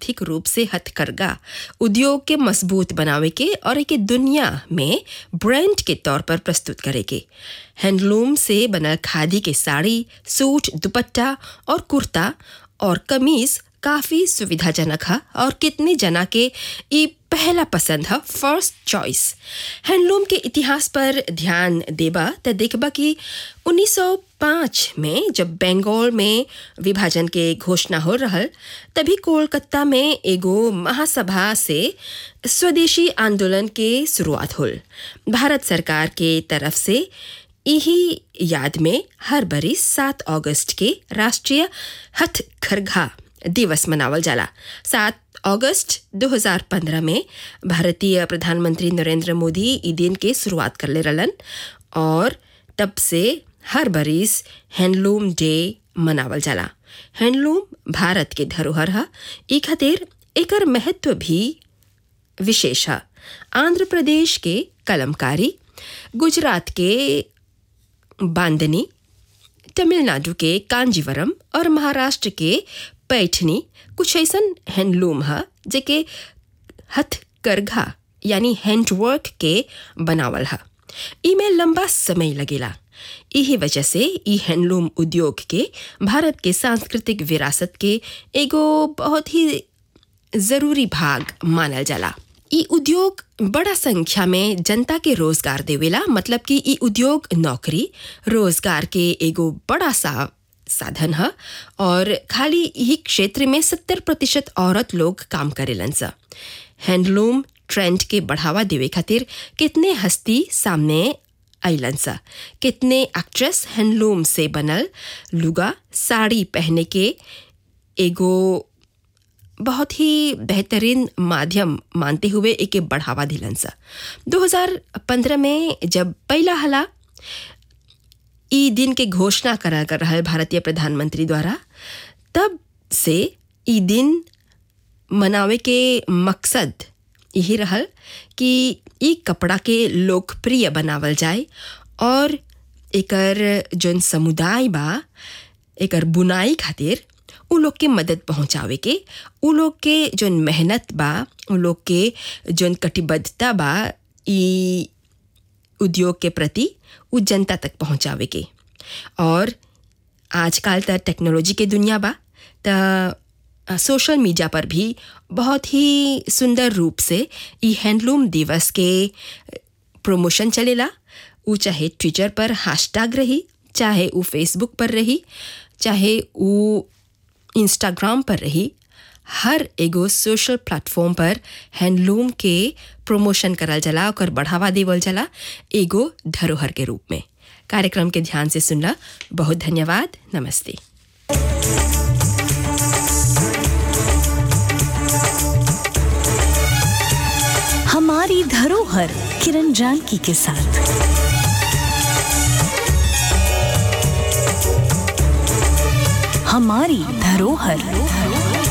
आर्थिक रूप से हथकरघा उद्योग के मजबूत बनावे के और एक दुनिया में ब्रांड के तौर पर प्रस्तुत करे के हैंडलूम से बनल खादी के साड़ी सूट दुपट्टा और कुर्ता और कमीज काफ़ी सुविधाजनक है और कितने जना के ई पहला पसंद है फर्स्ट चॉइस हैंडलूम के इतिहास पर ध्यान देबा त देखबा कि 1905 में जब बंगाल में विभाजन के घोषणा हो रहल तभी कोलकाता में एगो महासभा से स्वदेशी आंदोलन के शुरुआत होल भारत सरकार के तरफ से यही याद में हर बरिस सात अगस्त के राष्ट्रीय हथकरघा दिवस मनावल जाला सात अगस्त 2015 में भारतीय प्रधानमंत्री नरेंद्र मोदी ई दिन के शुरुआत कर ले रहलन और तब से हर बरिस हैंडलूम डे मनावल जाला हैंडलूम भारत के धरोहर है ई खातिर एकर महत्व भी विशेष है आंध्र प्रदेश के कलमकारी गुजरात के बांदनी तमिलनाडु के कांजीवरम और महाराष्ट्र के पैठनी कुछ ऐसन हैंडलूम है जेके हथकरघा यानी हैंडवर्क के बनावल है इमें लंबा समय लगेला यही वजह से ई हैंडलूम उद्योग के भारत के सांस्कृतिक विरासत के एगो बहुत ही जरूरी भाग मानल जाला ई उद्योग बड़ा संख्या में जनता के रोजगार देवेला मतलब कि ई उद्योग नौकरी रोजगार के एगो बड़ा सा साधन है और खाली यही क्षेत्र में सत्तर प्रतिशत औरत लोग काम करेलन सा हैंडलूम ट्रेंड के बढ़ावा देवे खातिर कितने हस्ती सामने अलन सा कितने एक्ट्रेस हैंडलूम से बनल लुगा साड़ी पहने के एगो बहुत ही बेहतरीन माध्यम मानते हुए एके बढ़ावा दिलन सा 2015 में जब पहला हला ई दिन के घोषणा करा कर रहा भारतीय प्रधानमंत्री द्वारा तब से ई दिन मनावे के मकसद यही रहल कि ई कपड़ा के लोकप्रिय बनावल जाए और एकर जौन समुदाय बा एकर बुनाई खातिर उ लोग के मदद पहुंचावे के उ लोग के जौन मेहनत बा उ लोग के जौन कटिबद्धता बा ई उद्योग के प्रति उ जनता तक पहुंचावे के और आजकल त टेक्नोलॉजी के दुनिया बा त सोशल मीडिया पर भी बहुत ही सुंदर रूप से ई हैंडलूम दिवस के प्रमोशन चलेला उ चाहे ट्विटर पर हैशटैग रही चाहे उ फेसबुक पर रही चाहे उ इंस्टाग्राम पर रही हर एगो सोशल प्लेटफॉर्म पर हैंडलूम के प्रमोशन करल जाला ओकर बढ़ावा देवल जाला एगो धरोहर के रूप में कार्यक्रम के ध्यान से सुनला बहुत धन्यवाद नमस्ते हमारी धरोहर किरण जानकी के साथ हमारी धरोहर